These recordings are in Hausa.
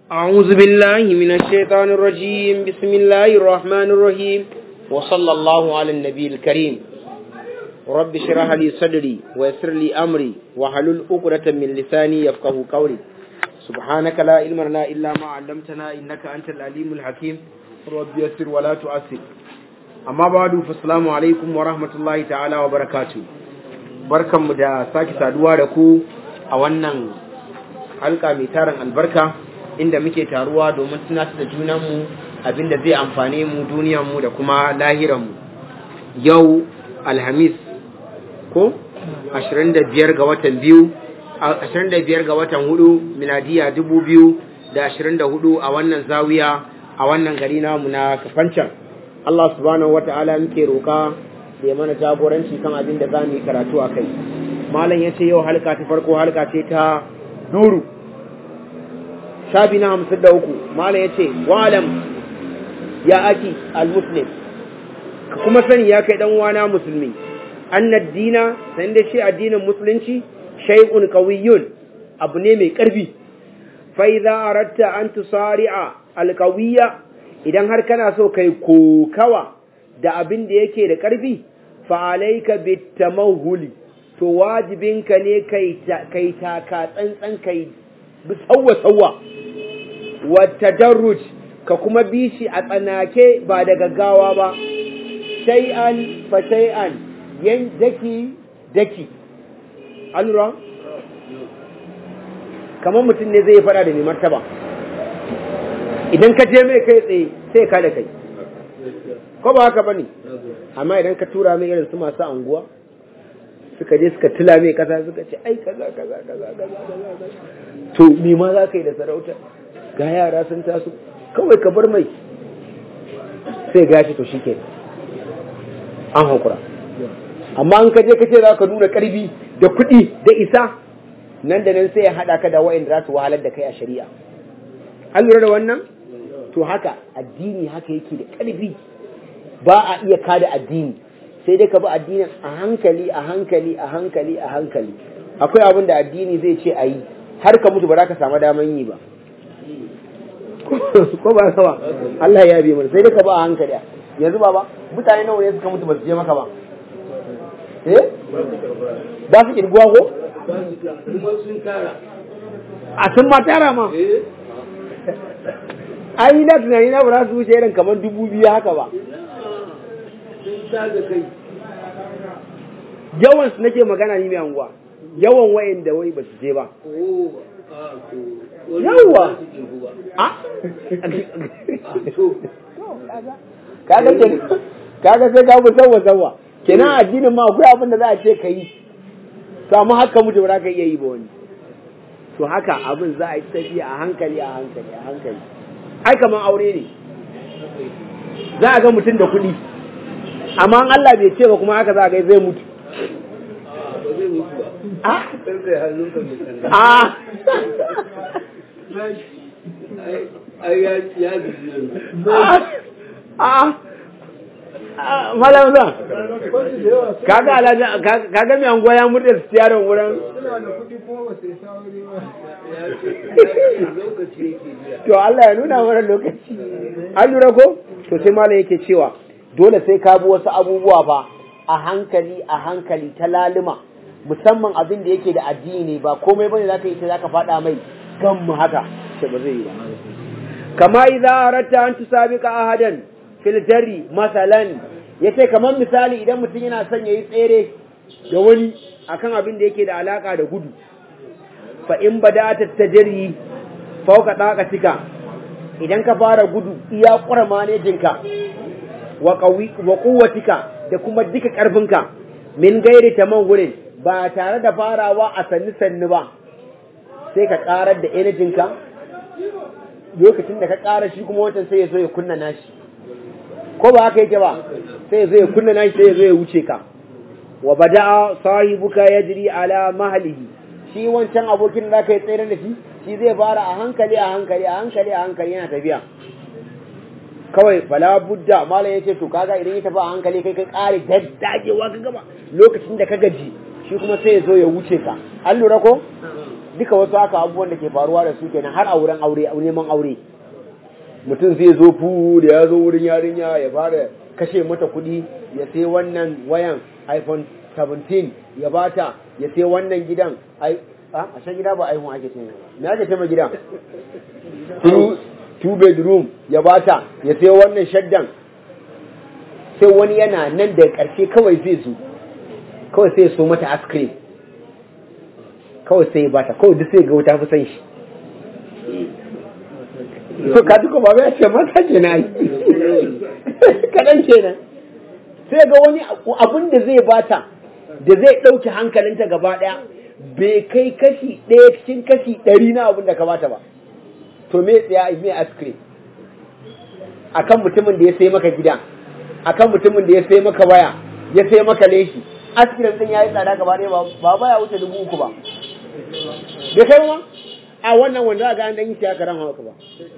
أعوذ بالله من الشيطان الرجيم بسم الله الرحمن الرحيم وصلى الله على النبي الكريم رب اشرح لي صدري ويسر لي أمري وحلل عقدة من لساني يفقه قولي سبحانك لا علم لنا إلا ما علمتنا إنك أنت العليم الحكيم رب يسر ولا تؤثر أما بعد فالسلام عليكم ورحمة الله تعالى وبركاته barkanmu da sake saduwa da ku a wannan halka mai tarin albarka inda muke taruwa domin tunatar da junanmu abinda zai amfane mu duniyanmu da kuma lahiranmu yau alhamis ko 25 ga watan biyu 25 ga watan hudu miladiya 2024 a wannan zawiya a wannan gari namu na kafancan Allah subhanahu wata'ala muke roka da ya mana jagoranci kan abin da za mu yi karatu a kai malam ya ce yau halka ta farko halka ce ta nuru shafi na hamsin da uku malam ya ce wa'alam ya aki al-muslim ka kuma sani ya kai dan wana musulmi annad dina san da shi addinin musulunci shay'un qawiyyun abu ne mai karfi fa idza aratta an tusari'a al-qawiyya idan har kana so kai kokawa da abin da yake da ƙarfi fa'alaika bitamahuli to wajibinka ne kai taka tsantsan kai bi sauwa-sauwa wata darruj ka kuma bi shi a tsanake ba da gaggawa ba shay'an fa shay'an yan daki daki alura kamar mutum ne zai fada da mai martaba idan ka je mai kai tsaye sai ka da kai ko ba haka bane amma idan ka tura mai irin su masu anguwa suka je suka tila mai kasa suka ce ai kaza kaza kaza kaza to me ma za ka yi da sarauta ga yara sun taso kawai ka bar mai sai gashi to shi ke an hakura amma an ka je ka ce za ka nuna karfi da kuɗi da isa nan da nan sai ya haɗa ka da wa'in za su wahalar da kai a shari'a an lura da wannan to haka addini haka yake da ƙarfi ba a iya kada addini sai dai ka bi addinin a hankali a hankali a hankali a hankali akwai abin da addini zai ce a yi har ka mutu ba za ka samu daman yi ba ko ba ka ba Allah ya bi mana sai dai ka bi a hankali yanzu ba ba mutane nawa ne suka mutu ba su je maka ba eh ba su kirguwa ko a sun ma tara ma ai na tunani na ba za su wuce irin kamar dubu biyu haka ba yawan su nake magana ni mai anguwa yawan wayan da wai ba su je ba yawa a kaga ke kaga sai ka bu sawa sawa kenan addinin ma akwai abin da za a ce ka yi to amma haka mutu ba za ka iya yi ba wani to haka abin za a yi tafiya a hankali a hankali a hankali ai kaman aure ne za a ga mutum da kuɗi amma Allah bai ce ba kuma haka za a ga zai mutu Malam zan, kaga alhaji kaga mai anguwa ya murda su yaron wurin to Allah ya nuna mana lokaci an lura ko to sai malam yake cewa dole sai ka bi wasu abubuwa ba a hankali a hankali ta lalima musamman abin da yake da addini ba komai bane zaka yi ta zaka fada mai gan mu haka sai ba zai yi ba kama idza aratta an tusabiqa ahadan fil jarri masalan yace kamar misali idan mutum yana son yayi tsere da wani akan abin da yake da alaka da gudu fa in bada'at tajri fauka daqatika idan ka fara gudu iya ƙura manejinka wa ƙuwatika da kuma duka ƙarfinka min gairi ta man wurin ba tare da farawa a sannu-sannu ba sai ka ƙarar da energinka lokacin da ka ƙara shi kuma wancan sai ya zo ya kunna nashi ko ba haka yake ba sai ya zo ya kunna nashi sai ya zo ya wuce ka wa bada'a sahibuka yajri ala mahlihi shi wancan abokin da ka yi tsere da shi shi zai fara a hankali a hankali a hankali a hankali yana tafiya kawai bala budda malam yace to kaga idan ya tafi a hankali kai kai kare daddagewa ka gaba lokacin da ka gaji shi kuma sai ya zo ya wuce ka an lura ko duka wasu haka abubuwan da ke faruwa da su kenan har a wurin aure neman aure mutum zai zo fu da ya zo wurin yarinya ya fara kashe mata kuɗi ya sai wannan wayan iphone 17 ya bata ya sai wannan gidan ai a shan gida ba iphone ake ce me ake ce ma gidan two bedroom ya bata ya sai wannan shaddan sai wani yana nan da ƙarshe kawai zai zo kawai sai ya so mata ice cream kawai sai ya bata kawai duk sai ga wuta fi san shi to ka duka ba ya ce mata ke na yi kaɗan kenan sai ga wani abun da zai bata da zai ɗauki hankalinta gaba ɗaya bai kai kashi ɗaya cikin kashi ɗari na abun da ka bata ba to me tsaya me ice cream akan mutumin da ya sai maka gida akan mutumin da ya sai maka waya ya sai maka leshi ice cream din yayi tsada gaba ɗaya ba ba ya wuce dubu uku ba bai kai ma a wannan wanda ga an dan yi shi aka ran haka ba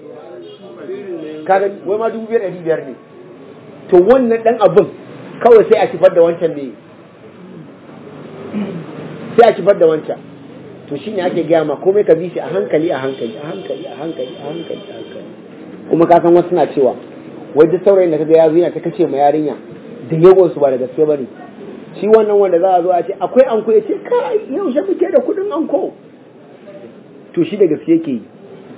kaga wai ma dubu biyar ɗari biyar ne to wannan dan abin kawai sai a kifar da wancan ne sai a kifar da wancan to shine ake gaya ma komai ka bi shi a hankali a hankali a hankali a hankali a hankali a hankali kuma ka san wasu na cewa wai duk saurayin da kaga ya zo yana ta kace ma yarinya da yawan su ba da gaske bane shi wannan wanda za a zo a ce akwai anko ya ce kai yaushe muke da kudin anko to shi da gaske yake yi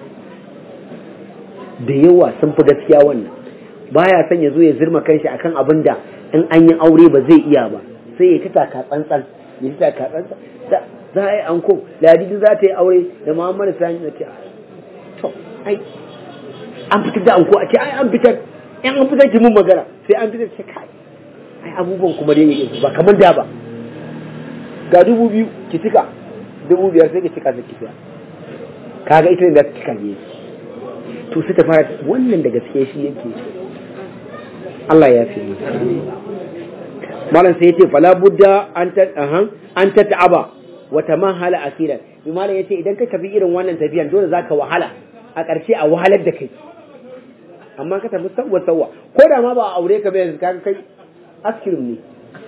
da yawa sun fi gaskiya wannan baya son ya zo ya zirma kanshi akan abin da in an yi aure ba zai iya ba sai ya ta taka tsantsan ya ta taka tsantsan za a yi anko ladidi za ta yi aure da muhammadu sani na ce to ai an fitar da anko a ce ai an fitar in an fitar ki mun magana sai an fitar ce kai ai abubuwan kuma dai ba kamar da ba ga dubu biyu ki cika dubu biyar sai ki cika sai ki fiya kaga ita ne za ta cika ne to sai ta fara wannan da gaske shi yake Allah ya fi malam sai yace fala budda an ta an ta ta'aba wa tamahala akhiran bi malam yace idan ka tafi irin wannan tafiyan dole zaka wahala a ƙarshe a wahalar da kai amma ka tafi sawwa sawwa ko da ma ba a aure ka ba yanzu kaga kai askirim ne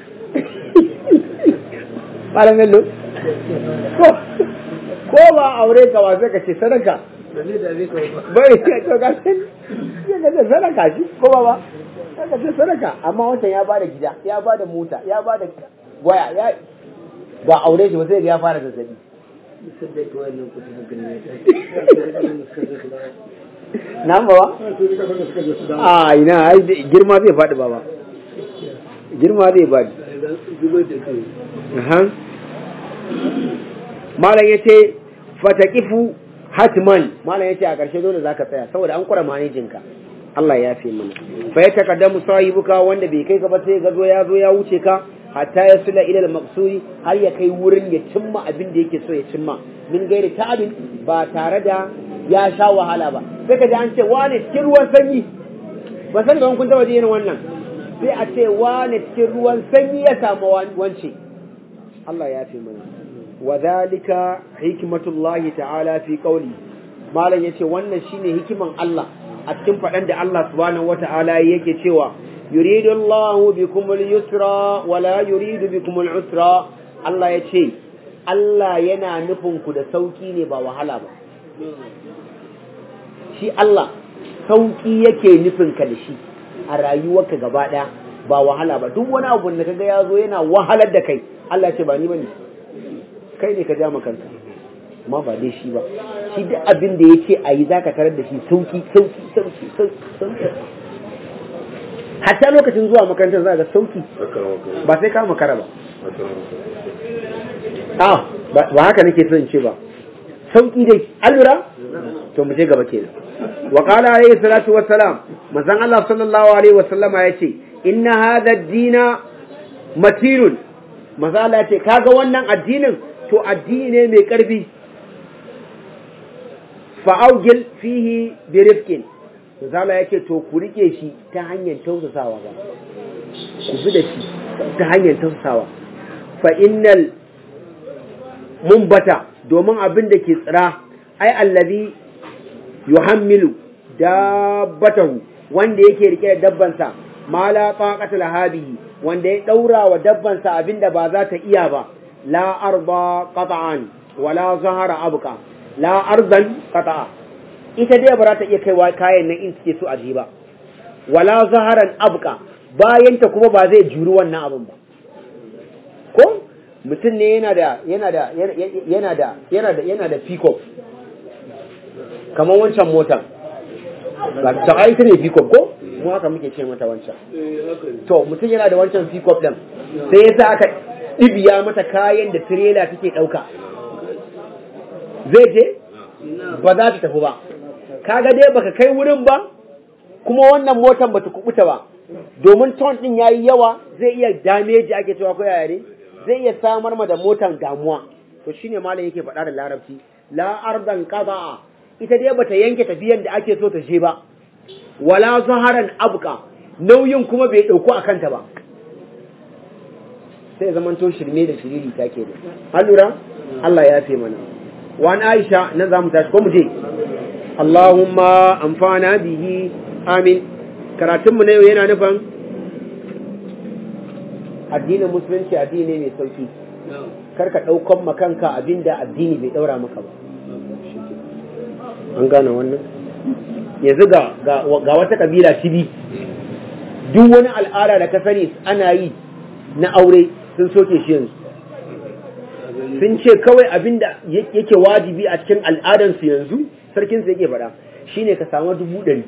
malam mello ko ko ba aure ka ba sai ka ce sadaka bai to ga sai ya ga sadaka shi ko ba ba ka ce sadaka amma wancan ya bada gida ya bada mota ya bada waya ya ba aure shi ba sai ya fara zazzabi nan ba a ina girma zai faɗi ba ba girma zai faɗi malam ya ce fatakifu hatman malam ya ce a ƙarshe dole za ka tsaya saboda an kura manejinka Allah ya fi mana fa ya takaddamu sahibuka wanda bai kai ka ba sai ga zo ya zo ya wuce ka hatta ya sula ila al-maqsudi har ya kai wurin ya cimma abin da yake so ya cimma min gairi ta'abin ba tare da ya sha wahala ba sai ka ji an ce wane cikin ruwan sanyi ba san ga kun taba ji irin wannan sai a ce wane cikin ruwan sanyi ya samu wance Allah ya fi mana wa zalika hikmatullahi ta'ala fi qawli malam yace wannan shine hikiman Allah a cikin faɗan da Allah subhanahu wata'ala yake cewa yuridu Allahu bikum al-yusra wa la yuridu bikum al-usra Allah yace Allah yana nufin ku da sauki ne ba wahala ba shi Allah sauki yake nufin ka da shi a rayuwarka gaba ɗaya ba wahala ba duk wani abu da kaga ya zo yana wahalar da kai Allah ya ce ba ni bane kai ne ka ja kanka amma ba dai shi ba shi duk abin da yake a yi zaka tarar da shi sauki sauki sauki sauki hatta lokacin zuwa makarantar za ga sauki ba sai ka makara ba ah ba haka nake son ce ba sauki dai an lura to mu je gaba kenan wa qala alayhi salatu wassalam manzon Allah sallallahu alaihi wasallama yace inna hadha ad-dina matirun manzo Allah yace kaga wannan addinin to addini ne mai karfi fa'augil fihi bi rifqin manzo Allah yake to ku rike shi ta hanyar tausasawa ba ku bi da shi ta hanyar tausasawa fa innal mumbata domin abin da ke tsira ai allazi yuhammilu dabbatahu wanda yake rike da dabbansa ma la taqata lahabihi wanda ya daura wa dabbansa abinda ba za ta iya ba la arba qat'an wala zahara abqa la ardan qata'a ita dai ba za ta iya kaiwa kayan nan in suke so a ji ba wala zaharan abqa bayan ta kuma ba zai juri wannan abin ba ko mutum ne yana da yana da yana da yana da yana da pickup kamar wancan motar ta ai ta ne pickup ko mu haka muke ce mata wancan to mutum yana da wancan pickup din sai yasa aka ɗibiya mata kayan da tirela take ɗauka zai je ba za ta tafi ba kaga dai baka kai wurin ba kuma wannan motar bata kubuta ba domin ton din yayi yawa zai iya dameji ake cewa ko yaya ne zai iya samar ma da motar damuwa to shine malam yake faɗa da larabci la ardan qada'a ita dai bata yanke tafiyan da ake so ta je ba wala zaharan abqa nauyin kuma bai dauko a kanta ba sai zaman to shirme da shiriri ta ke da an lura Allah ya fi mana wa Aisha nan zamu tashi ko mu je Allahumma amfana bihi amin karatun mu na yau yana nufin addinin musulunci addini mai sauki kar ka daukan makanka abinda addini bai daura maka ba an gane wannan yanzu ga ga wata kabila tibi duk wani al'ada da ka sani ana yi na aure sun soke shi yanzu sun ce kawai abinda yake wajibi a cikin al'adansu yanzu sarkin su yake faɗa shine ka samu dubu ɗari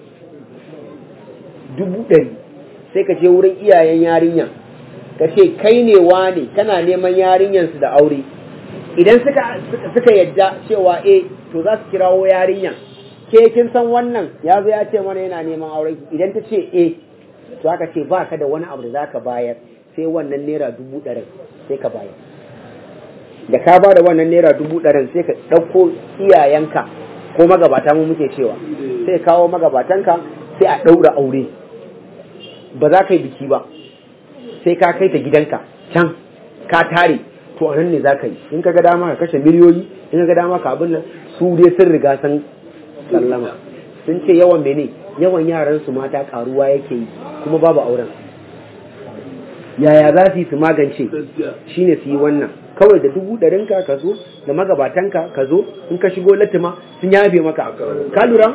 dubu ɗari sai ka je wurin iyayen yarinya ka ce kai ne wane kana neman yarinyansu da aure idan suka suka yadda cewa eh to za su kirawo yarinya ke kin san wannan ya zo ya ce mana yana neman aure idan ta ce eh to aka ce ba ka da wani abu da za ka bayar sai wannan naira dubu ɗarin sai ka bayar da ka ba da wannan naira dubu ɗarin sai ka ɗauko iyayenka ko magabata mu muke cewa sai kawo magabatanka sai a ɗaura aure ba za ka yi biki ba sai ka kai ta gidanka can ka tare to a nan ne za ka yi in ka ga dama ka kashe miliyoyi in ka ga dama ka abin nan su dai sun riga sun sallama sun ce yawan mene yawan yaran su mata karuwa yake yi kuma babu auren yaya za su yi su magance shine su yi wannan kawai da dubu ɗarinka ka zo da magabatanka ka zo in ka shigo latima sun yafe maka ka lura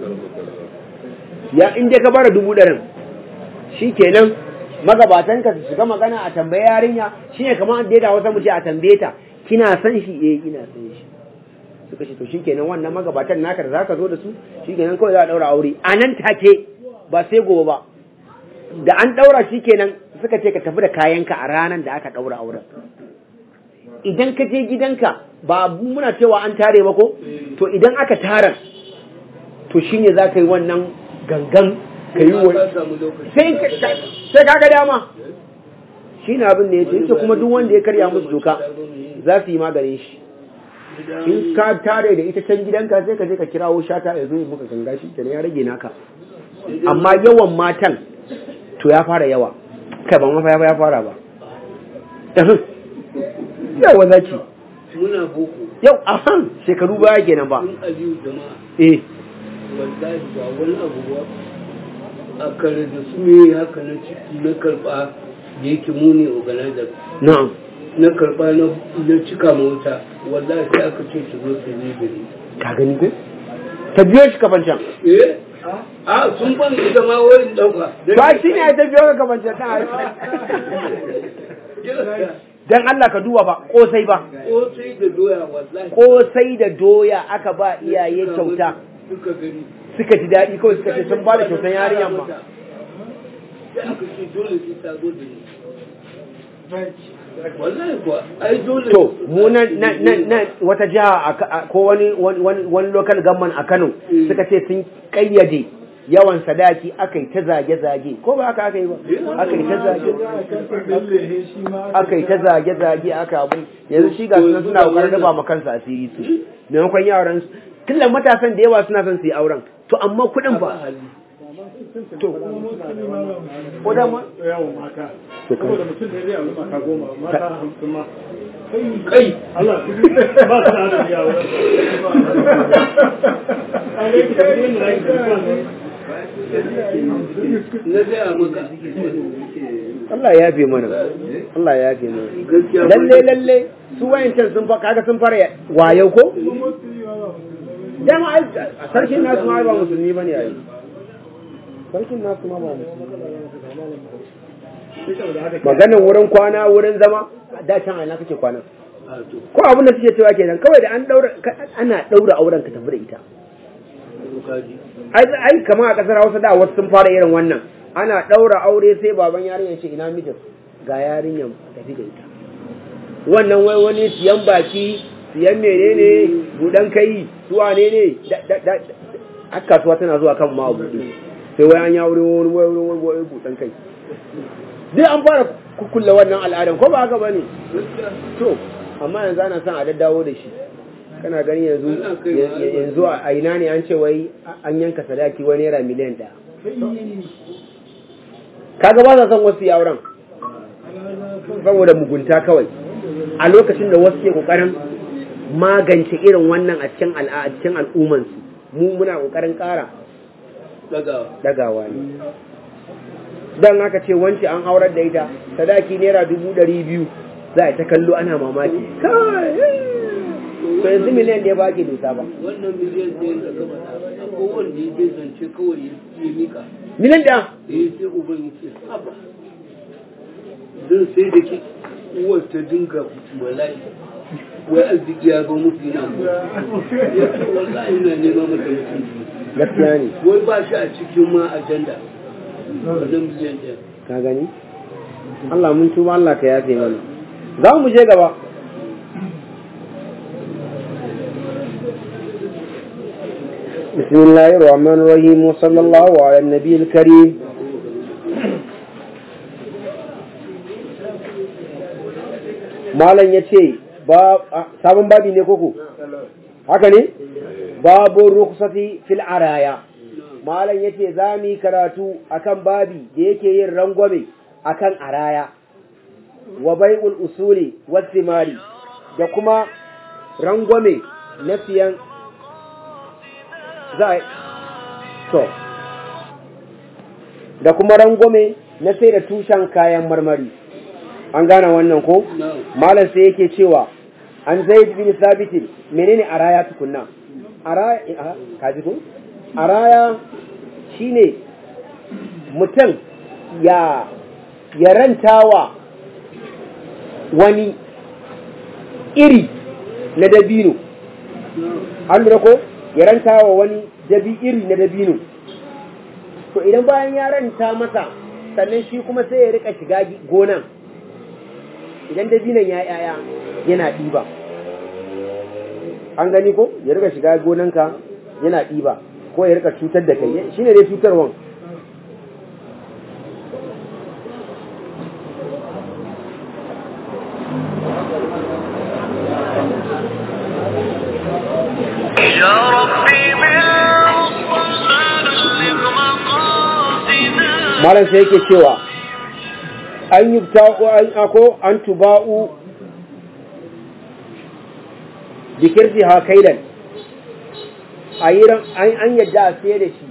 ya in dai ka bara dubu ɗarin shi kenan magabatanka su shiga magana a tambaye yarinya shine kamar an daida wasa mu ce a tambaye ta kina san shi eh ina san shi suka ce to shikenan wannan magabatan naka da zaka zo da su shikenan kawai za a daura aure a nan take ba sai gobe ba da an daura shikenan suka ce ka tafi da kayanka a ranar da aka daura auren idan ka je gidanka ba muna cewa an tare ba ko to idan aka tara to shine za ka yi wannan gangan ka yi wa sai ka ga dama shi ne abin da ya ce yake kuma duk wanda ya karya musu doka za su yi maganin shi in ka tare da ita can gidanka sai ka je ka kirawo shata ya zo ya muka ganga shi kenan ya rage naka amma yawan matan to ya fara yawa kai ba mafa ya fara ba yawa zaki muna boko yau ahan shekaru baya kenan ba sun aliyu jama'a eh wallahi ba wani abu ba a kare da su ne haka na ciki na karba da yake muni organizer na'am na karba na na cika mota wallahi sai aka ce su zo su ne gari ka gani ko ta biyo shi kafan can eh a sun ban ita ma wurin dauka ba shi ne ta biyo ka kafan can ta dan Allah ka duba ba kosai ba kosai da doya wallahi kosai da doya aka ba iyaye kyauta suka gani suka ji daɗi kawai suka ce sun ba da kyautan yarinyan ma sai aka ce dole sai ta zo da ni wallahi kuwa ai dole to mu nan nan nan nan wata jiha a Ka- a- ko wani wani wani local government a Kano Mm. suka ce sun kayyade yawan sadaki aka yi ta zage-zage ko ba aka aka yi ba aka yi ta zage aka yi ta zage-zage aka abu yanzu shi ga suna suna kokarin raba ma kansu asiri su maimakon yaran su tunda matasan da yawa suna son su yi auren to amma kuɗin ba ba hali to ko da ma yawon mata To kai. saboda mutum ne zai auri mata goma mata hamsin ma kai Allah ba su da adadi a wurin na gaya maka Allah ya yafe mana Allah ya yafe mana gaskiya lalle lalle su wayancan sun fa kaga sun fara wayo ko dama ai sarkin nasu ma ba musulmi bane ai sarkin nasu ma ba musulmi maganin wurin kwana wurin zama da can a ina kake kwana a to ko abin da suke cewa kenan kawai da an daura ana daura auren ka tafi da ita kaji ai ai kamar a kasar Hausa da wasu sun fara irin wannan ana daura aure sai baban yarinya ce ina mijin ga yarinyan tafi da ita wannan wai wani siyan baki siyan menene budan kai su wane ne da- da- da- har kasuwa tana zuwa kan ma buɗe sai wai an ya wuri wani wai wani wani wani budan kai duk an fara kukkulle wannan al'adan ko ba haka bane to amma yanzu ana son a daddawo da shi kana gani yanzu Ana kaiwa ya- yanzu a ina ne an ce wai an yanka sadaki wani naira miliyan ɗaya kaga ba sa son wasu yi auren saboda mugunta kawai a lokacin da wasu ke kokarin magance irin wannan a cikin al'a a cikin al'ummansu mu muna kokarin ƙara daga dagawa ne dan haka ce wance an aurar da ita sadaki naira dubu ɗari biyu za a ta kallo ana mamaki kai to yanzu miliyan da ya baki dosa ba wannan miliyan ɗaya da gaba a kowanne ya je zance kawai ya ya mika miliyan da da ya sai uban ya ce haba zan sai da ke uwar ta dinga bala'i wai arziki ya zo musu yana mu ya ce wallahi ina neman mata mutunci gaskiya ne wai ba shi a cikin ma ajanda wannan miliyan ɗaya ka gani Allah mun tuba Allah ka yafe mana za mu je gaba بسم الله الرحمن الرحيم وصلى الله على النبي الكريم malam ya ce sabon babi ne koko haka ne babu rukusati fil araya malam ya ce za mu yi karatu akan babi da yake yin rangwame akan araya wa bai'ul usuli wasimari da kuma rangwame na siyan za a to da kuma rangwame na sai da tushen kayan marmari an gane wannan ko malam sai yake cewa an zaid bin sabitin menene araya tukunna araya kaji ko araya shine mutum ya ya rantawa wani iri na dabino an lura ko ya rantawa wani dabi iri na dabino to idan bayan ya ranta masa sannan shi kuma sai ya rika shiga gonan idan dabinan ya yaya yana ɗiba an gani ko ya rika shiga gonanka yana ɗiba ko ya rika cutar da kai shine dai cutarwan يا ربي بالمصطفى بلغ مقاصدنا malam sai yake cewa an yi ta'u an ako an tuba'u dikirji ha kailan a yi ran- an an yadda a sayar da shi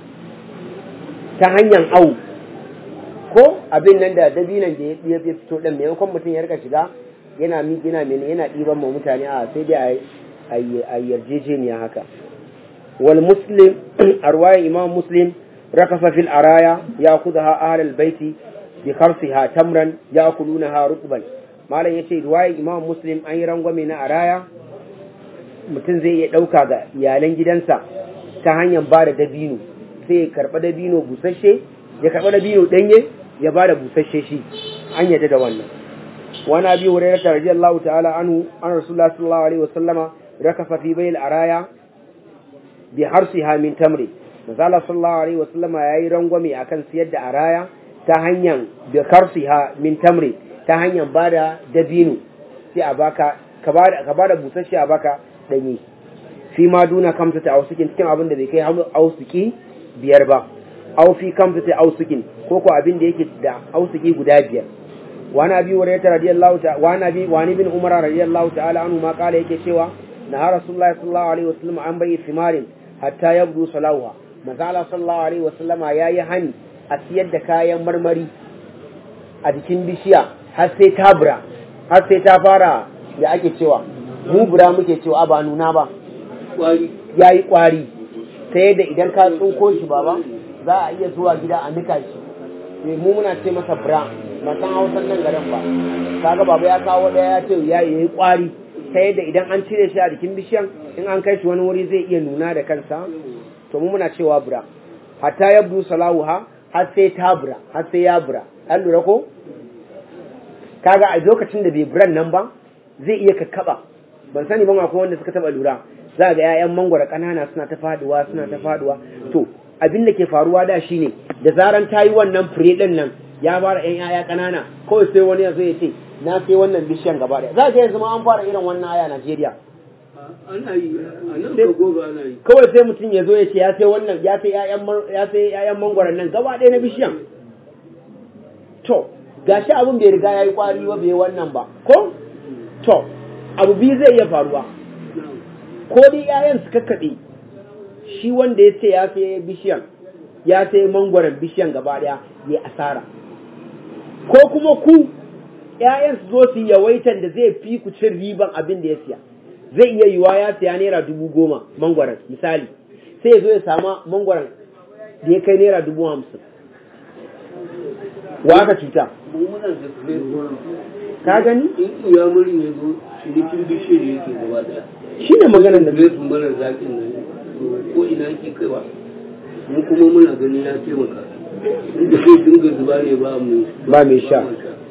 ta hanyar au ko abin nan da dabinan da ya ya fito ɗan maimakon mutum ya rika shiga yana mi yana mene yana ɗiban ma mutane a sai dai a yi a yi yarjejeniya haka wal muslim arwayan imam muslim rakasa fil araya ya kudaha ahlul baiti bi kharsiha tamran ya'kulunaha rutban malam yace riwayar imam muslim an yi rangwame na araya mutum zai iya ɗauka ga iyalan gidansa ta hanyar ba da dabino sai ya karɓa dabino busasshe ya karɓa dabino ɗanye ya ba da busasshe shi an yadda da wannan wani abi hurairah ta radiyallahu ta'ala anhu an rasulullah sallallahu alaihi wasallama rakafa fi bayil araya bi harsiha min tamri manzala sallallahu alaihi wasallama yayi rangwame akan siyar da araya ta hanyar bi harsiha min tamri ta hanyar ba da dabino sai a baka ka ba da busasshe a baka ɗanye fi ma duna kamta ta ausukin cikin abin da bai kai ausuki biyar ba au fi kamta ta ausukin ko ko abin da yake da ausuki guda biyar wani abi wa rayta radiyallahu ta wani abi wani bin umara radiyallahu ta'ala anhu ma kala yake cewa na rasulullahi sallallahu alaihi wasallam an bai thimarin hatta yabdu salaha Mazala sallallahu alaihi wasallama ya yi hani a siyar da kayan marmari a jikin bishiya har sai ta bura har sai ta fara da ake cewa mu bura muke cewa ba nuna ba kwari ya yi ƙwari ta yadda idan ka tsinko shi baba za a iya zuwa gida a nika shi Eh, mu muna ce masa bura ba san hausan nan garin ba kaga baba ya kawo ɗaya ya ce ya yi ƙwari ta yadda idan an cire shi a jikin bishiyan in an kai shi wani wuri zai iya nuna da kansa to mu muna cewa bura hatta yabdu salahuha har sai ta bura har sai ya bura an lura ko kaga a lokacin da bai buran nan ba zai iya kakkaba ban sani ba akwai wanda suka taba lura za ga 'ya'yan mangwara ƙanana suna ta faduwa suna ta faduwa to abin da ke faruwa da shine da zaran ta yi wannan fure din nan ya fara 'yan 'ya'ya ƙanana kawai sai wani ya zo ya ce na sai wannan bishiyan gaba ɗaya za ga yanzu ma an fara irin wannan aya a Najeriya ana yi a nan ka gobe ana yi kawai sai mutum ya zo ya ce ya sai wannan ya sai 'ya'yan mar- ya sai 'ya'yan mangwaron nan gaba ɗaya na bishiyan to gashi abin bai riga ya yi kwari ba bai wannan ba ko to abu biyu zai iya faruwa ko dai 'ya'yan su kakkaɓe shi wanda ya ce ya sai bishiyan ya sai mangwaron bishiyan gaba ɗaya ya asara ko kuma ku 'ya'yan su zo su yi yawaitan da zai fi ku cin riban abin da ya siya zai iya yiwa ya siya naira dubu goma mangwaron misali sai ya zo ya sama mangwaron da ya kai naira dubu hamsin wa aka cuta mu muna da fure ka gani in iya muri ya zo cinikin bishiyar yake gaba daya shi ne maganar da zai su mara zaƙin nan to ko ina yake kaiwa mu kuma muna gani ya taimaka inda zai dinga zuba ne ba mu Ba mai sha.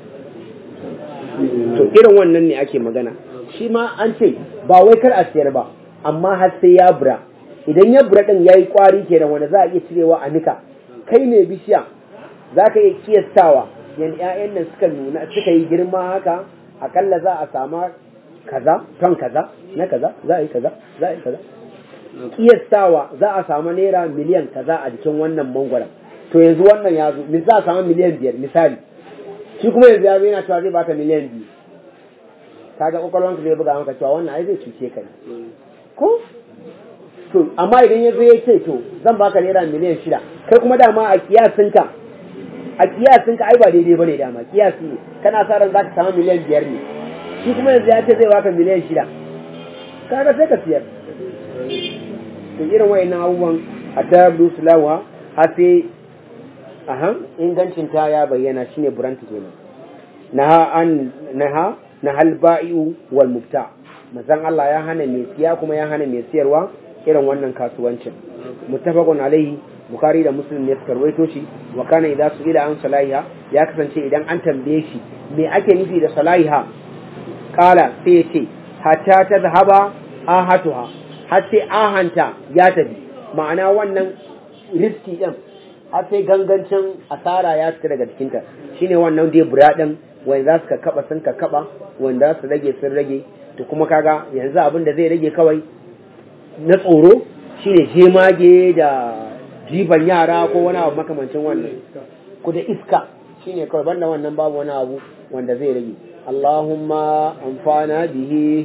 to irin wannan ne ake magana shi ma an ce ba wai kar a siyar ba amma har sai ya bura idan ya bura din yayi kwari kenan wanda za a iya cirewa a nika kai ne bishiya za ka iya kiyastawa yan ƴaƴan nan suka nuna suka yi girma haka akalla za a sama kaza ton kaza na kaza za a yi kaza za a yi kaza kiyastawa za a samu naira miliyan kaza a jikin wannan mangwaron to yanzu wannan ya zo za a samu miliyan biyar misali shi kuma yanzu ya zo yana cewa zai baka miliyan biyu kaga kwakwalwanka zai buga maka cewa wannan ai zai cuce ka ne ko to amma idan ya zo ya ce to zan baka naira miliyan shida kai kuma dama a kiyasinka a kiyasinka ai ba daidai bane dama kiyasi ne kana sa ran zaka samu miliyan biyar ne shi kuma yanzu ya ce zai baka miliyan shida kaga sai ka siyar to irin wayannan abubuwan a ta sulawa har sai aha ingancin ta ya bayyana shine buranta kenan naha an naha nahal ba'i'u wal mubta mazan Allah ya hana mai siya kuma ya hana mai siyarwa irin wannan kasuwancin muttafaqun alaihi bukhari da muslim ne suka rawaito shi wa kana idza su'ila an salahiha ya kasance idan an tambaye shi me ake nufi da salahiha kala sai ya ce hatta ta zahaba ahatuha har sai ahanta ya tafi ma'ana wannan riski din har sai gangancin asara ya fita daga jikinta shine wannan dai bura din wanda za su kaba sun kaba wanda za su rage sun rage to kuma kaga yanzu abin da zai rage kawai na tsoro shine jemage da jiban yara ko wani abu makamancin wannan ku da iska shine kawai banda wannan babu wani abu wanda zai rage Allahumma amfana bihi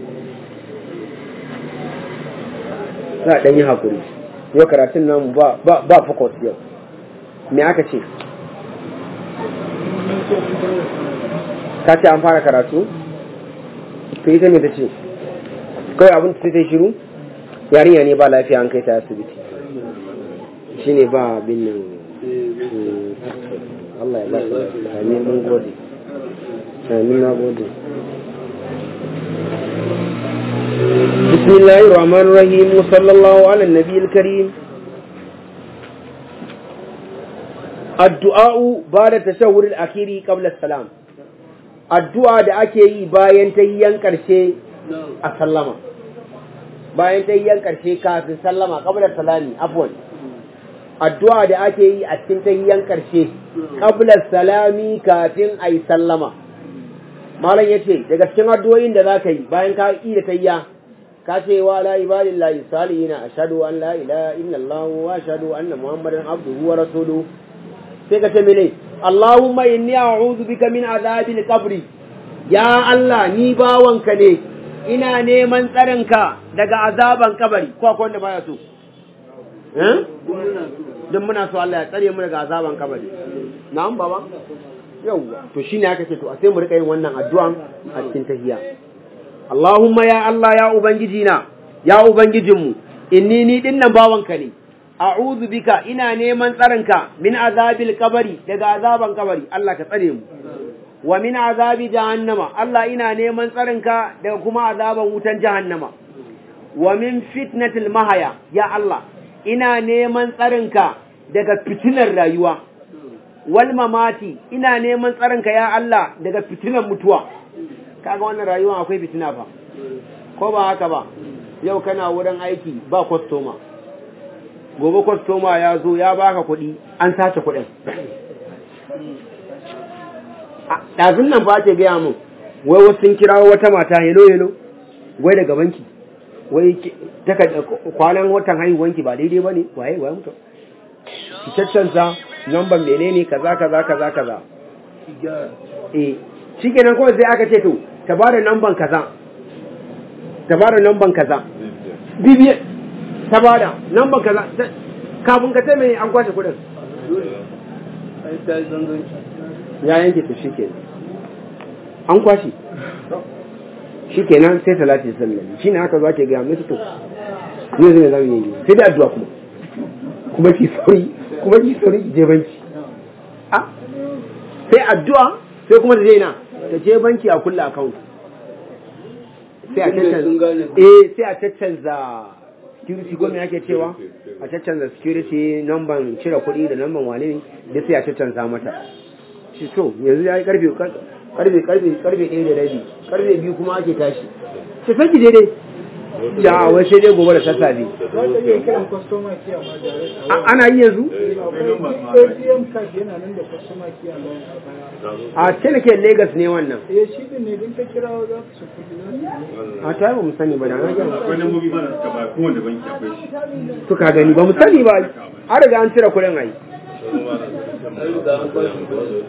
za a ɗan yi hakuri yau karatun namu ba ba ba focus yau me aka ce ka ce an fara karatu to ita me ta ce kawai abin ta ta shiru yarinya ne ba lafiya an kai ta asibiti shi ne ba bin nan Allah ya ba ta amin mun gode amin na gode بسم الله الرحمن الرحيم وصلى الله على النبي الكريم الدعاء بعد التشهد الأخير قبل السلام الدعاء da ake yi bayan tayyan karshe a sallama bayan tayyan karshe kafin sallama qabla salami afwan addu'a da ake yi a cikin tayyan karshe qabla salami kafin ayi sallama malam yace daga cikin addu'o'in da zaka yi bayan ka yi da tayya ka ce wa la ibadillahi salihina ashhadu an la ilaha illallah wa ashhadu anna muhammadan abduhu wa rasuluhu sai ka ce mene Allahumma inni a'udhu bika min azabil qabri ya Allah ni bawanka ne ina neman tsarinka daga azaban kabari ko akwai wanda baya so eh duk muna so don muna so Allah ya tsare mu daga azaban kabari na'am baba yawwa to shine aka ce to a sai mu rika yin wannan addu'an a cikin tahiyya Allahumma ya Allah ya ubangiji na ya ubangijinmu inni ni dinnan bawanka ne a'udhu bika ina neman tsarinka min azabil kabari daga azaban kabari Allah ka tsare mu wa min azabi jahannama Allah ina neman tsarinka daga kuma azaban wutan jahannama wa min fitnatil mahaya ya Allah ina neman tsarinka daga fitinar rayuwa wal mamati ina neman tsarinka ya Allah daga fitinar mutuwa kaga wannan rayuwa akwai fitina fa ko ba haka ba yau kana wurin aiki ba kwastoma gobe kwastoma ya zo ya baka kuɗi an sace kuɗin A- ɗazun nan ba ta gaya min wai wasu sun kirawo wata mata hello hello wai daga banki wai ki- takarda kwanan watan haihuwanki ba daidai ba ne waye waye mutum ki caccansa namban menene kaza kaza kaza kaza ki gyara eh shikenan kawai sai aka ce to ta ba da namban kaza ta ba da namban kaza bibiye ta ba da namban kaza ta- kafin ka ce mai an kwashe kuɗin dole ai ta yi zanganci ya yanke to shikenan an kwashe shikenan sai talati sallam shine aka zo ake ga musu to ne zai zama yi sai da addu'a kuma kuma ki sauri kuma ki sauri ki je banki a sai addu'a sai kuma ta je na ta je banki a kulla account sai a Tunda sun gane caccanza eh sai a caccanza security ko me ake cewa a caccanza security number cire kuɗi da number wane ne da sai a caccanza mata shi to yanzu ya yi karfe karfe karfe karfe ɗaya da rabi karfe biyu kuma ake tashi ce sai ki daidai ya wai sai dai gobe da sassafe za ka iya kiran kwastoma kiya ma da A- ana yi yanzu akwai atm card yana nan da kwastoma kiya bayan a baya a ce ke Lagos ne wannan eh shi din ne din ka kira za ka su kudi a ta ba mu sani ba da na gani akwai lambobi mana suka ba kowane banki akwai shi to ka gani ba mu sani ba an riga an cire kuɗin ai an riga an kwashe kuɗi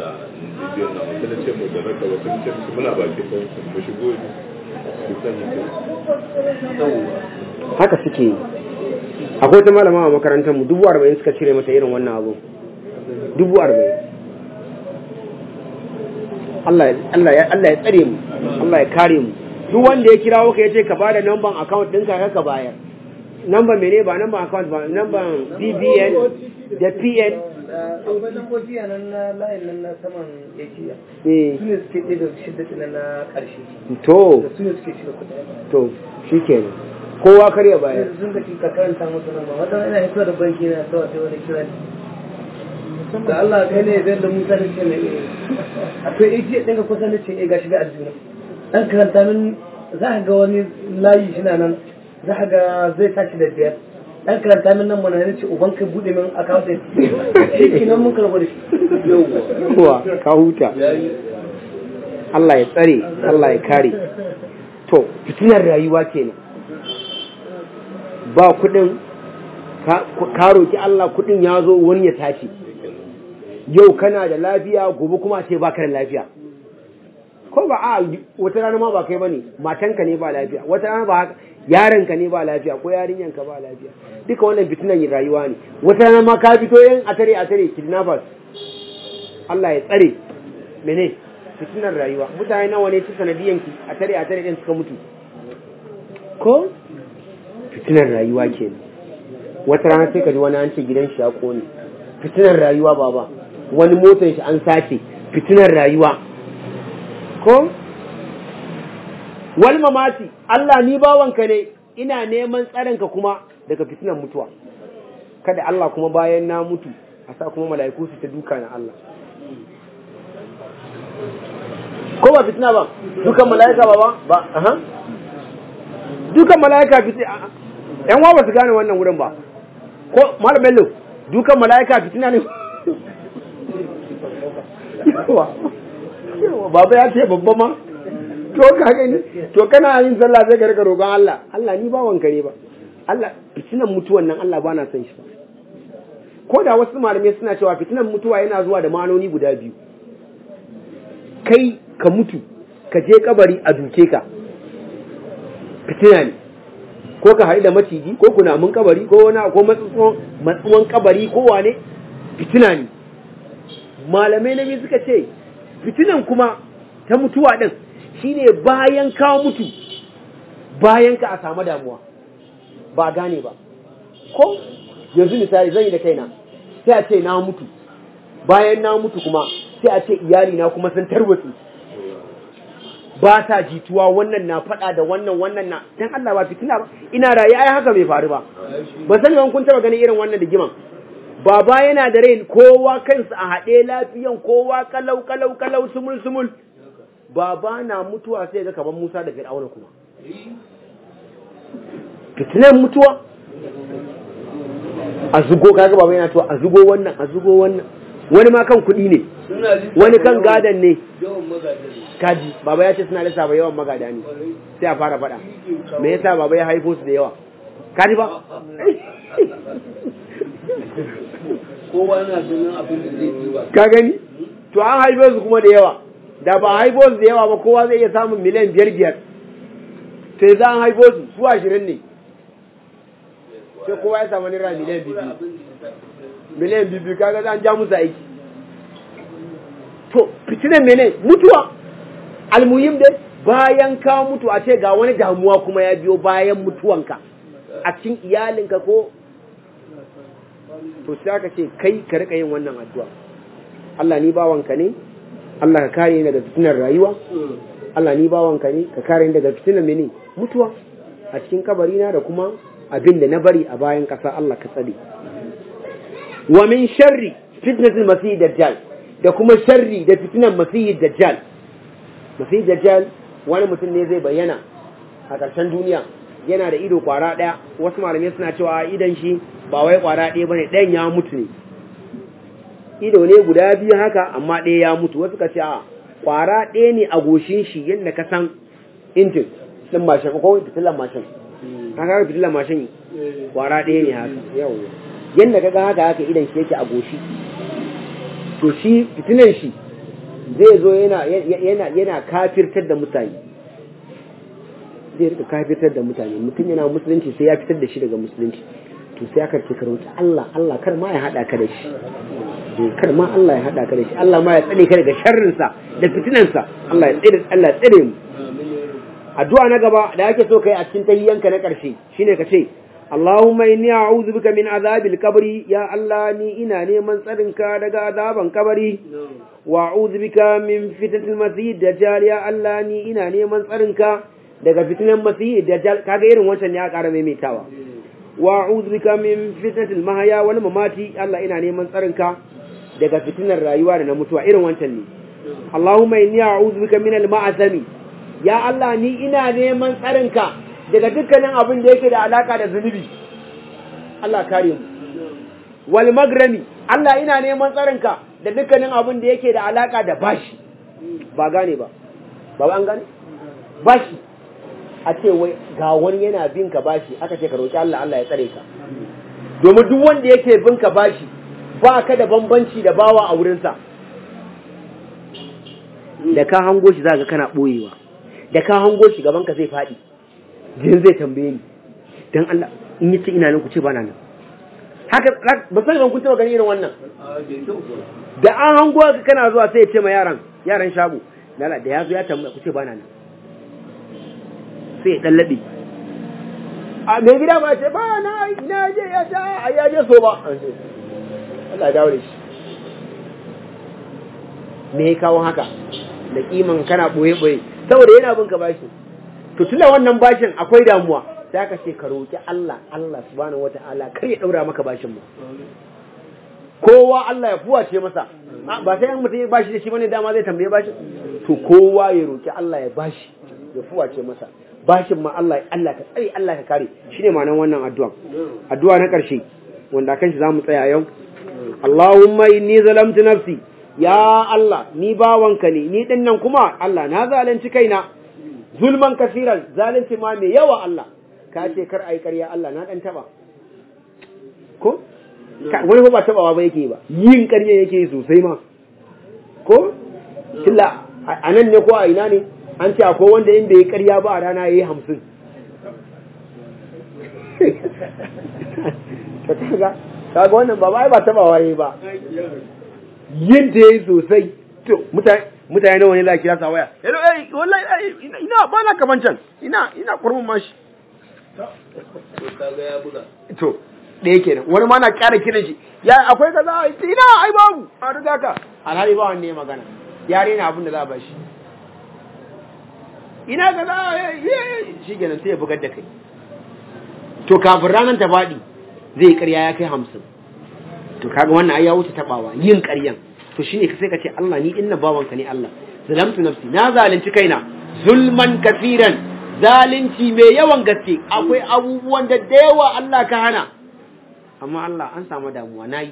haka suke yi akwai wata malama a makarantar mu dubu arba'in suka cire mata irin wannan abu dubu arba'in Allah ya- Allah ya Allah ya tsare mu Allah ya kare mu duk wanda ya kirawo ka yace ka bada number account ɗinka ka ka bayar number mene ba number account ba number BBN da PN akwai lambobi a nan na layin nan na saman yajiya eh su ne suke ɗaya da shidda na na ƙarshe to da su ne suke shirya kuɗi to shikenan kowa kar ya bayar yanzu sun ka ka karanta musu nan ba wata ina hito da banki na kawai sai wani kira ni da Allah kai ne zai da Musa ne ce mai eh akwai ajiya ɗin ka kusa ne ce eh gashi da aljuna dan karanta min za ka ga wani layi shi na nan za ka ga zai tashi da biyar dan karanta min nan mana ne ce uban ka bude min account ɗin shi kenan mun karɓa da shi yawa ka huta Allah ya tsare Allah ya kare to fitinar rayuwa kenan ba kudin ka ka roki Allah kudin ya zo wani ya tashi yau kana da lafiya gobe kuma ce baka da lafiya ko ba a wata rana ma ba kai bane matanka ne ba lafiya wata rana ba haka yaronka ne ba lafiya ko yarinyanka ba lafiya duka wannan fitinan rayuwa ne wata rana ma ka fito yin atare atare kidnappers Allah ya tsare mene fitinar rayuwa mutane nawa ne ta sanadiyanki a tare a tare din suka mutu ko fitinar rayuwa ke wata rana sai ka ji wani an ce gidan shi ya kone fitinar rayuwa baba wani motar shi an sace fitinar rayuwa ko wal mamati Allah ni bawanka ne ina neman tsarinka kuma daga fitinar mutuwa kada Allah kuma bayan na mutu a sa kuma mala'iku su ta duka na Allah ko ba fitina ba dukan mala'ika ba ba ba aha dukan mala'ika fitina yan wa ba su gane wannan wurin ba ko malam bello dukan mala'ika fitina ne yawa yawa baba ya ce babba ma to ka gani to kana yin sallah sai ka rika roƙon Allah Allah ni ba wanka ne ba Allah fitinan mutuwan nan Allah ba na son shi ba ko da wasu malamai suna cewa fitinan mutuwa yana zuwa da ma'anoni guda biyu kai ka mutu ka je kabari a duke ka fitina ne ko ka haɗu da maciji ko kunamun kabari ko wani ko matsuwan kabari ko wane fitina ne malamai na biyu suka ce fitinan kuma ta mutuwa ɗin shine bayan ka mutu bayan ka a samu damuwa ba gane ba ko yanzu misali zan yi da kaina sai a ce na mutu bayan na mutu kuma sai a ce iyali na kuma sun tarwatsi ba ta jituwa wannan na faɗa da wannan wannan na dan Allah ba fitina ba ina raye ai haka bai faru ba ba sani ban kun taba ganin irin wannan digiman baba yana da rai kowa kansa a haɗe lafiyan kowa kalau kalau kalau sumul sumul baba na mutuwa sai ga kaman Musa da Fir'auna kuma fitinan mutuwa a zugo kaga baba yana to a zugo wannan a zugo wannan wani ma kan kuɗi ne wani kan gadan ne kaji baba ya ce suna lissafa yawan magada ne sai a fara faɗa me yasa baba ya haifo su da yawa kaji ba kowa na ganin abin da zai ci ba ka gani to an haifo su kuma da yawa da ba a haifo su da yawa ba kowa zai iya samun miliyan biyar biyar sai za an haifo su su ashirin ne sai kowa ya samu naira miliyan biyu miliyan biyu kaga za an ja musu aiki to fitinan mene mutuwa almuhim dai bayan ka mutu a ce ga wani damuwa kuma ya biyo bayan mutuwanka a cikin iyalinka ko to sai aka ce kai ka rika yin wannan addu'a Allah ni bawanka ne Allah ka kare ni daga fitinar rayuwa Allah ni bawanka ne ka kare ni daga fitinar mene mutuwa a cikin kabarina da kuma abin da na bari a bayan ƙasa Allah ka tsare wa min sharri fitnatul masih dajjal da kuma sharri da fitinan masih dajjal masih dajjal wani mutum ne zai bayyana a ƙarshen duniya yana da ido kwara ɗaya wasu malamai suna cewa idan shi ba wai kwara ɗaya bane ɗayan ya mutu ne ido ne guda biyu haka amma ɗaya ya mutu wasu ka ce a kwara ɗaya ne a goshin shi yadda ka san injin ɗin mashin ko fitilan mashin haka fitilan mashin kwara ɗaya ne haka yawwa yadda ka ga haka haka idan shi yake a goshi to shi fitinan shi zai zo yana yana yana kafirtar da mutane zai rika kafirtar da mutane mutum yana musulunci sai ya fitar da shi daga musulunci to sai aka ce karauta Allah Allah kar ma ya hada ka da shi kar ma Allah ya hada ka da shi Allah ma ya tsare ka daga sharrin sa da fitinan sa Allah ya tsare Allah ya tsare mu addu'a na gaba da yake so kai a cikin tahiyyanka na karshe shine ka ce Allahumma inni a'udhu bika min azabil kabri ya Allah ni ina neman tsarinka daga azaban kabari wa a'udhu bika min fitnatil masih dajjal ya Allah ni ina neman tsarinka daga fitnan masih dajjal kaga irin wancan ya ƙara maimaitawa wa a'udhu bika min fitnatil mahya wal mamati Allah ina neman tsarinka daga fitnar rayuwa da na mutuwa irin wancan ne Allahumma inni a'udhu bika min al ma'azami ya Allah ni ina neman tsarinka daga dukkanin abin da yake da alaka da zunubi Allah kare mu wal magrami Allah ina neman tsarinka da dukkanin abin da yake da alaka da bashi ba gane ba ba an gane bashi a ce wai ga wani yana bin ka bashi aka ce ka roki Allah Allah ya tsare ka domin duk wanda yake bin ka bashi ba ka da bambanci da bawa a wurinsa da ka hango shi za ka kana ɓoyewa da ka hango shi gaban ka zai faɗi jin zai tambaye ni dan Allah in yi ce ina nan ku ce bana nan haka ba san ban kun taba gani irin wannan da an hango ka kana zuwa sai ya ce ma yaran yaran shago lala da ya zo ya tambaya ku ce bana nan sai ya dallabe a mai gida ba ce ba na na je ya ta ya je so ba Allah ya dawo da shi me ya kawo haka da kiman kana boye boye saboda yana bin ka bashi to tunda wannan bashin akwai damuwa sai aka ce ka roki Allah Allah subhanahu wataala kar ya daura maka bashin mu kowa Allah ya fuwace masa ba sai an mutum ya bashi da shi bane dama zai tambaye bashin to kowa ya roki Allah ya bashi ya fuwace masa bashin ma Allah Allah ka tsare Allah ka kare shine ma'anar wannan addu'a addu'a na karshe wanda kan shi zamu tsaya yau Allahumma inni zalamtu nafsi ya Allah ni bawanka ne ni dinnan kuma Allah na zalunci kaina zulman kasiran zalunci ma mai yawa Allah ka ce kar ai ƙarya Allah na dan taba ko wani ba tabawa ba yake ba yin ƙarya yake sosai ma ko killa a nan ne ko a ina ne an ce akwai wanda in bai yi ƙarya ba a rana yayi hamsin to kaga kaga wannan ba ba taba waye ba yin da yayi sosai to mutane mutane nawa ne za ki rasa waya hello eh wallahi eh, ina ina ba na kaman can ina ina kurmun mashi to kaga ya buga to ɗaya kenan wani ma na ƙara kiran shi ya akwai kaza ina ai babu a riga ka alhali ba wanda ya magana ya rena abin da za a bashi ina kaza shi kenan sai ya bugar da kai to kafin ranar ta faɗi zai ƙarya ya kai hamsin to kaga wannan ai ya wuce taɓawa yin ƙaryan to shine sai ka ce Allah ni inna bawanka ne Allah zalamtu nafsi na zalunci kaina zulman kafiran zalunci mai yawan gaske akwai abubuwan da da yawa Allah ka hana amma Allah an samu damuwa nayi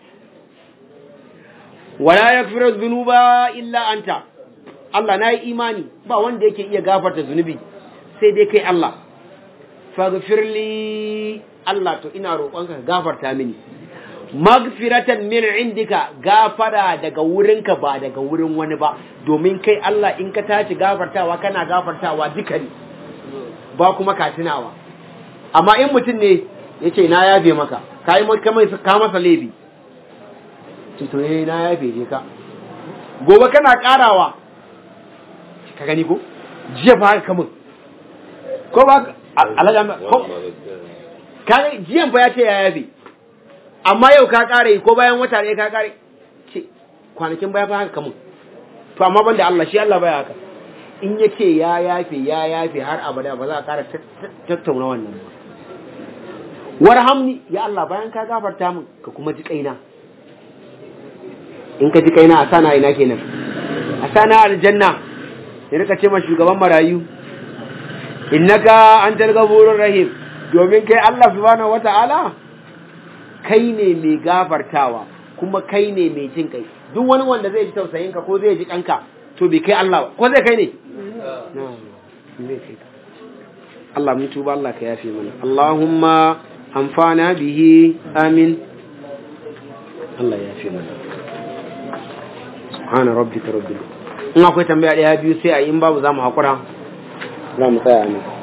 wala yaghfiru dhunuba illa anta Allah nayi imani ba wanda yake iya gafarta zunubi sai dai kai Allah faghfirli Allah to ina roƙonka ka gafarta mini magfiratan min indika gafara daga wurinka ba daga wurin wani ba domin kai Allah in ka tashi gafartawa kana gafartawa duka ne ba kuma ka tunawa amma in mutum ne yace na yafe maka kai mai kamar ka masa laifi to to eh na yafe je ka gobe kana karawa ka gani ko jiya ba haka kamun ko ba alaga ko kai jiyan fa ya ce ya yafe amma yau ka kare ko bayan wata ne ka kare ce kwanakin baya fa haka kamun to amma banda Allah shi Allah baya haka in ya ce ya yafe ya yafe har abada ba za a kara tattauna wannan ba warhamni ya Allah bayan ka gafarta min ka kuma ji kaina in ka ji kaina a sana ina kenan a sana aljanna ya rika ce ma shugaban marayu innaka antal ghafurur rahim domin kai Allah subhanahu wata'ala kai ne mai gafartawa kuma kai ne mai jin kai duk wani wanda zai ji tausayin ka ko zai ji kanka to bai kai Allah ba ko zai kai ne Allah mun tuba Allah ka yafe mana Allahumma amfana bihi amin Allah ya yafe mana subhana rabbika rabbil in akwai tambaya daya biyu sai a yi in babu za mu haƙura za mu tsaya ne